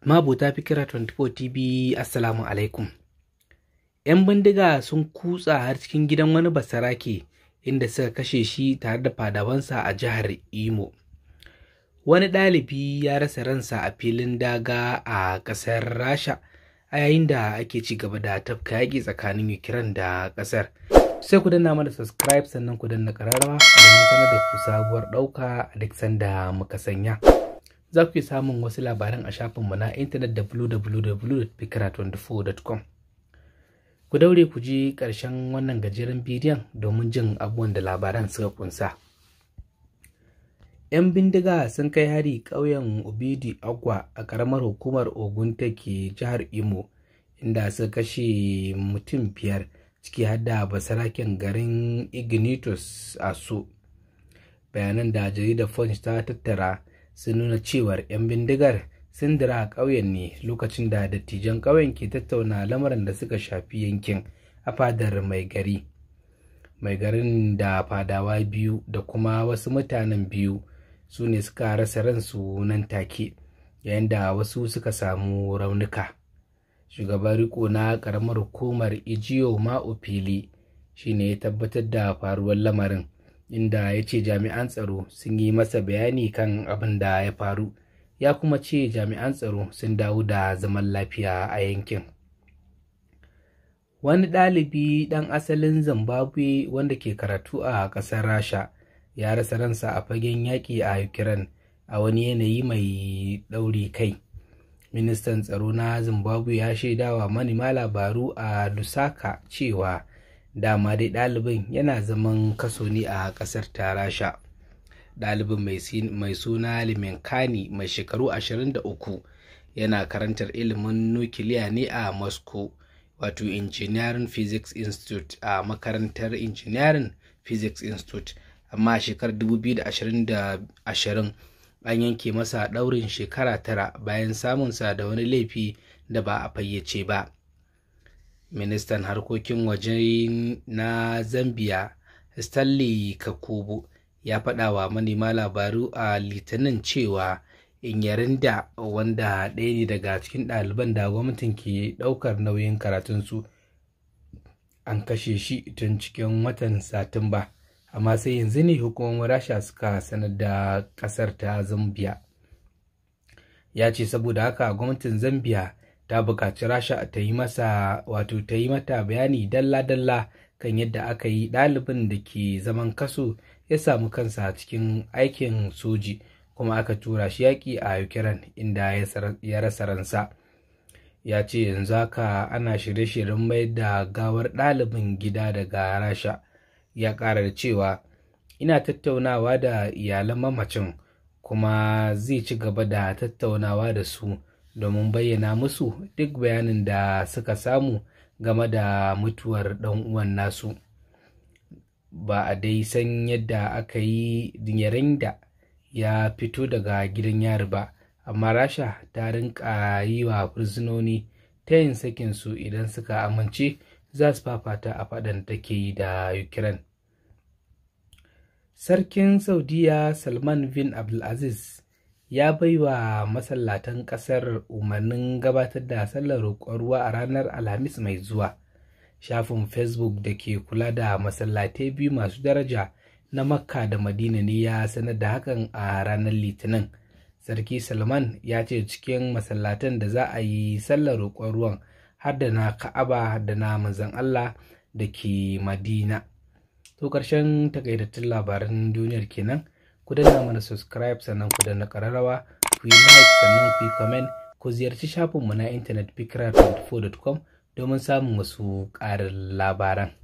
Mabuta Fikira 24 TV Assalamu alaikum. 'Yan bindiga sun kutsa har cikin gidan wani basarake inda suka kashe shi tare da fadawansa a jihar Imo. Wani ɗalibi ya rasa ransa a filin daga a ƙasar Rasha a yayin da ake ci gaba da tafka yaƙi tsakanin Ukraine da ƙasar. Sai ku danna mana subscribe sannan ku danna ƙararrawa domin sanar da ku sabuwar ɗauka a duk sanda muka sanya. za ku yi samun wasu labaran a shafinmu na intanet www.fikira24.com ku daure ku ji ƙarshen wannan gajeren bidiyon domin jin abubuwan da labaran suka kunsa. 'yan bindiga sun kai hari ƙauyen obidi agwa a ƙaramar hukumar ogun take jihar imo inda suka kashe mutum biyar ciki har da basaraken garin ignitus a su bayanan da jaridar punch ta tattara sun nuna cewar 'yan bindigar sun dira a ƙauyen ne lokacin da dattijan ƙauyen ke tattauna lamarin da suka shafi yankin a fadar mai gari mai garin da fadawa biyu da kuma wasu mutanen biyu su ne suka rasa ransu nan take yayin da wasu suka samu raunuka shugaban riko na ƙaramar hukumar ijiyo ma'ufili shine ya tabbatar da faruwar lamarin inda ya ce jami'an tsaro sun yi masa bayani kan abin da ya faru ya kuma ce jami'an tsaro sun dawo da zaman lafiya a yankin wani ɗalibi ɗan asalin zimbabwe wanda ke karatu a ƙasar rasha ya rasa ransa a fagen yaƙi a ukraine a wani yanayi mai ɗauri kai ministan tsaro na zimbabwe ya shaidawa manema labaru a lusaka cewa dama dai ɗalibin yana zaman kaso ne a ƙasar ta rasha ɗalibin mai suna limenkani mai shekaru 23 yana karantar ilimin nukiliya ne a moscow wato engineering physics institute a makarantar engineering physics institute amma shekarar 2020 an yanke masa ɗaurin shekara tara bayan samunsa da wani laifi da ba a fayyace ba ministan harkokin waje na zambia stanley kakubu ya faɗa wa manema labaru a litinin cewa inyarinda wanda ɗaya ne daga cikin ɗaliban da gwamnatin ke ɗaukar nauyin karatunsu an kashe shi tun cikin watan satumba amma sai yanzu ne hukumomin rasha suka sanar da ƙasar ta zambia ya ce saboda haka gwamnatin zambia ta buƙaci rasha ta yi masa wato ta yi mata bayani dalla-dalla kan yadda aka yi ɗalibin da ke zaman kaso ya samu kansa cikin aikin soji kuma aka tura shi yaƙi a ukraine inda ya rasa ransa ya ce yanzu haka ana shirye-shiryen mai da gawar ɗalibin gida daga rasha ya ƙara da cewa ina tattaunawa da iyalan mamacin kuma zai ci gaba da tattaunawa da su domin bayyana musu duk bayanin da suka samu game da mutuwar ɗan uwan nasu ba a dai san yadda aka yi yayin da ya fito daga gidan yari ba amma rasha ta rinka yi wa fursunoni ta yin sakinsu idan suka amince za su fafata a faɗan take yi da ukraine sarkin saudiya salman bin abdulaziz ya bai wa masallatan ƙasar umarnin gabatar da sallar roƙon ruwa a ranar alhamis mai zuwa shafin facebook da ke kula da masallatai biyu masu daraja na makka da madina ne ya sanar da hakan a ranar litinin sarki salman ya ce cikin masallatan da za a yi sallar roƙon ruwan har da na ka'aba da na manzan allah da ke madina to ƙarshen takaitattun labaran duniyar kenan ku danna mana subscribe sannan ku danna ƙararrawa ku yi like sannan ku yi comment ku ziyarci shafinmu na intanet fikira24.com domin samun wasu ƙarin labaran